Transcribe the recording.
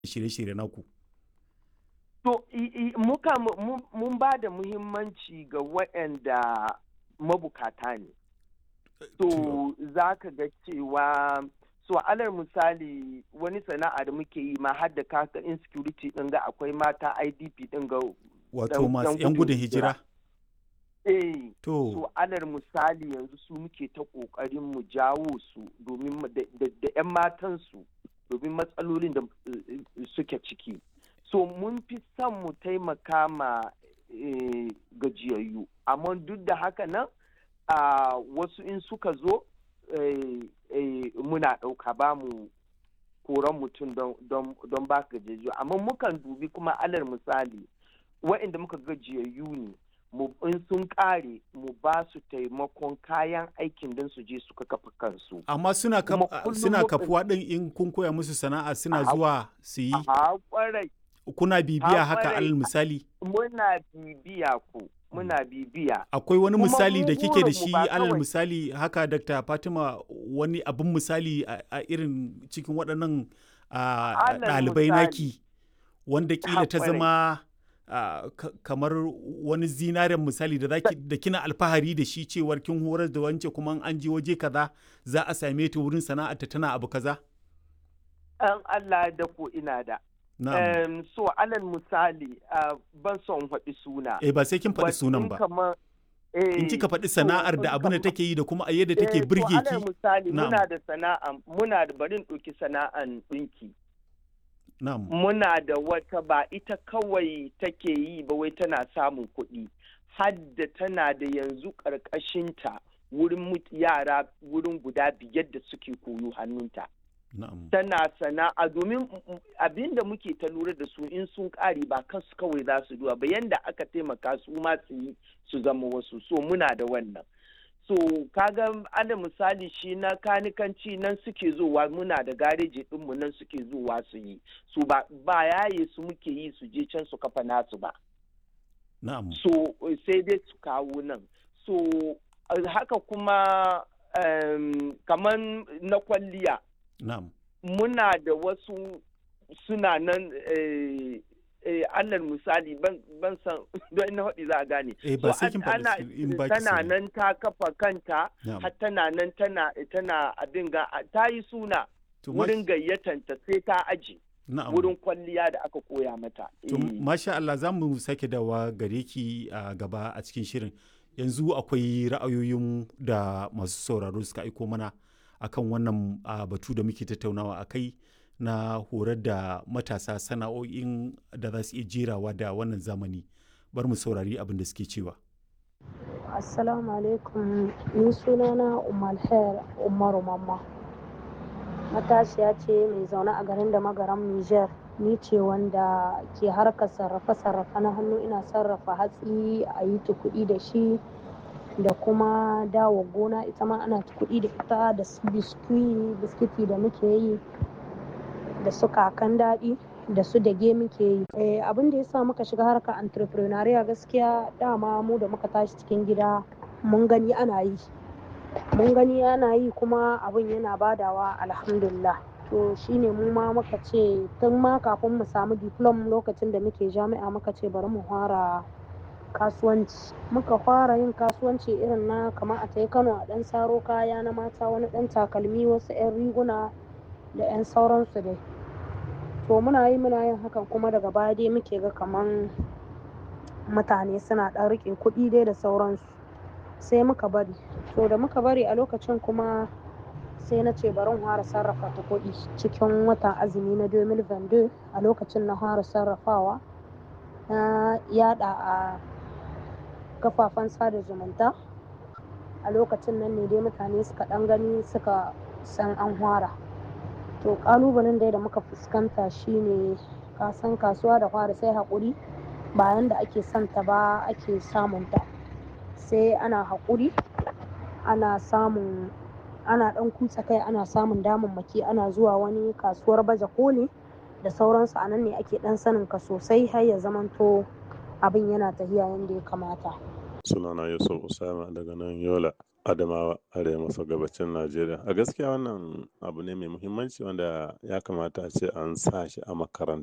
shirye-shirye naku? To, muka mun ba da muhimmanci ga waɗanda mabukata ne. To, za ka ga cewa so alal misali wani sana'a da muke yi ma har da kaka insecurity ɗin ga akwai mata idp ɗin ga wato masu 'yan gudun hijira eh to so alal misali yanzu su muke ta ƙoƙarin mu jawo su domin da 'yan matan su domin matsalolin da suke ciki so mun fi son mu taimaka ma gajiyayyu amma duk da haka nan wasu in suka zo muna ɗauka ba mu koran mutum don ba gajiyayyu amma mukan dubi kuma alal misali wa'inda muka gajiyayyu ne in sun ƙare mu ba su taimakon kayan aikin don su je suka kafa kansu amma suna suna kafuwa ɗin in kun koya musu sana'a suna zuwa su yi kuna bibiya haka alal misali muna bibiya ku muna bibiya akwai wani misali da kike da shi alal misali haka dr fatima wani abin misali a irin cikin waɗannan ɗalibai naki wanda kila ta zama kamar wani zinaren misali da da kina alfahari da shi cewar kin horar da wance kuma an je waje kaza za a same ta wurin sana'arta tana abu kaza an Allah da ko ina da Um, so alal misali uh, ban son faɗi suna. Eh ba sai kin faɗi sunan ba. In kika faɗi sana'ar da abin da take yi da kuma a yadda take birge ki. alal misali muna da sana'a muna da barin ɗauki sana'an ɗinki. Muna da wata ba ita kawai take yi ba wai tana samun kuɗi. Hadda tana da yanzu ƙarƙashinta wurin yara wurin guda biyar da suke koyo hannunta. tana sana'a domin abin da muke ta lura da su in sun kare ba kansu kawai za su duwa ba yanda aka taimaka su ma su yi su zama wasu so muna da wannan so kaga ana misali shi na kanikanci nan suke zowa muna da gareji ɗinmu nan suke zowa su yi su ba yaye su muke yi su je can su kafa nasu ba so sai dai su kawo nan so haka kuma um, kamar na kwalliya Na'am. Muna da wasu suna nan eh, eh, alal misali ban san don ina haɗi za a gane. Eh, ba sai kin ana tana nan ta kafa kanta har tana nan tana tana abin ga ta yi suna wurin gayyatanta sai ta aji. Wurin kwalliya da aka koya mata. To, masha Allah za mu sake dawa gare ki a gaba a cikin shirin. Yanzu akwai ra'ayoyin da masu sauraro suka aiko mana. akan wannan batu da muke tattaunawa a kai na horar da matasa sana'o'in da za su iya jerawa da wannan zamani bar mu saurari abin da suke cewa assalamu alaikum ni sunana umar hair umaru mamma matashiya ce mai zaune a garin da magaram niger ni ce wanda ke harkar sarrafe-sarrafe na hannu ina sarrafa hatsi a yi kuɗi da shi da kuma dawo gona ita ma ana kuɗi da ita da su biskwi biskiti da muke yi da su kakan daɗi da su dage muke yi abin da ya sa muka shiga harkar entrepreneuria gaskiya dama mu da muka tashi cikin gida mun gani ana yi mun gani ana yi kuma abin yana badawa alhamdulillah to shine mu ma muka ce tun ma kafin mu samu diplom lokacin da muke jami'a muka ce bari mu fara kasuwanci muka fara yin kasuwanci irin na kamar a tai kano a ɗan saro kaya na mata wani ɗan takalmi wasu 'yan riguna da 'yan sauransu dai to muna yi muna yin hakan kuma daga baya dai muke ga kaman mutane suna ɗan riƙe kuɗi dai da sauransu sai muka bari to da muka bari a lokacin kuma sai na ce bari fara sarrafa ta kuɗi cikin watan azumi na 2022 a lokacin na fara sarrafawa na yada a kafafen sada zumunta a lokacin nan ne dai mutane suka ɗan gani suka san an fara to ƙalubalen dai da muka fuskanta shine kasan kasuwa da fara sai haƙuri bayan da ake santa ba ake samunta sai ana haƙuri ana samun ana ɗan kutsa kai ana samun damammaki ana zuwa wani kasuwar baje koli da sauransu a nan ne ake ɗan sanin ka sosai har ya zamanto abin yana tafiya yadda ya kamata sunana yusuf usama daga nan yola Adamawa arewa maso gabacin Najeriya. A gaskiya wannan abu ne mai muhimmanci wanda ya kamata a ce an sa shi a makarantu.